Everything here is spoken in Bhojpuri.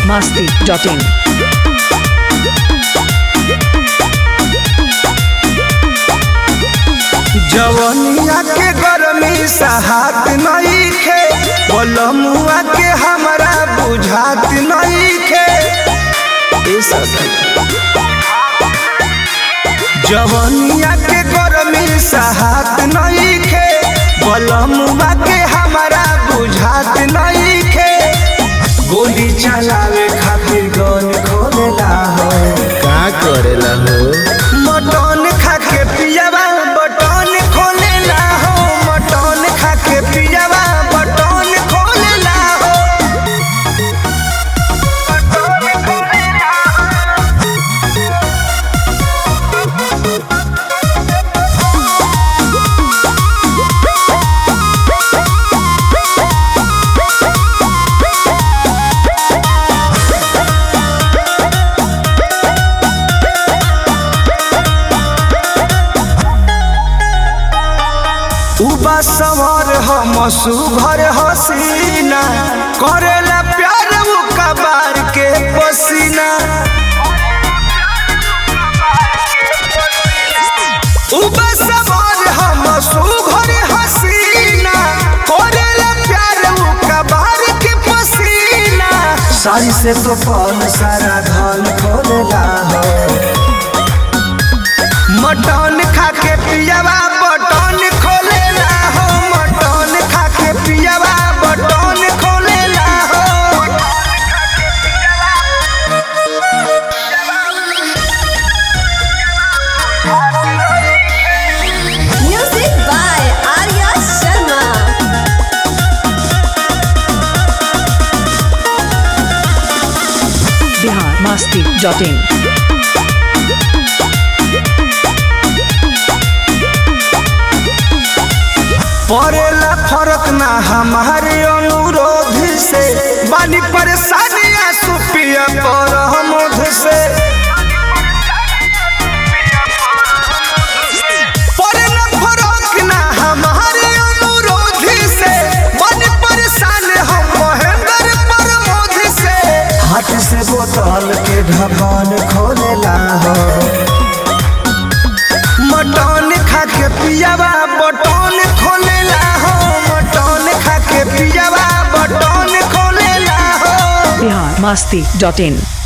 masti.in. जवनिया के गरमी सहात नईखे बलमुआ के हमरा बुझात नईखे ए सखी जवनिया के गरमी सहात नईखे बलमुआ के हमरा बुझात नईखे गोली चलावे खातिर गन खोलेला हो का करेला हो मटन खा के पियावा बटन खोलेला हो मटन खा के पियावा बटन खोलेला हो बटन खोलेला उबा सवार हम सुभर हसीना करेला प्यार उ कबार के पसीना उबा सवार हम सुभर हसीना करेला प्यार उ कबार के पसीना सारी से तो पल सारा धन खोलेला हो मटन खा के पियावा बटन खोलेला हो मटन खा के पियावा बटन खोलेला हो Music by Arya Sharma. Bihar masti.in. पड़ेला फर्क ना हमारे अनुरोध से बानी परेशानियां सुपिया पर हमोध से पड़ेला फर्क ना हमारे अनुरोध से बानी परेशान हम महेंद्र प्रमोद से हाथ से बोतल के ढक्कन खोलेला हो मटन खा के पियावा बटन खोलेला हो मटन खा के पियावा बटन खोलेला हो Bihar masti.in.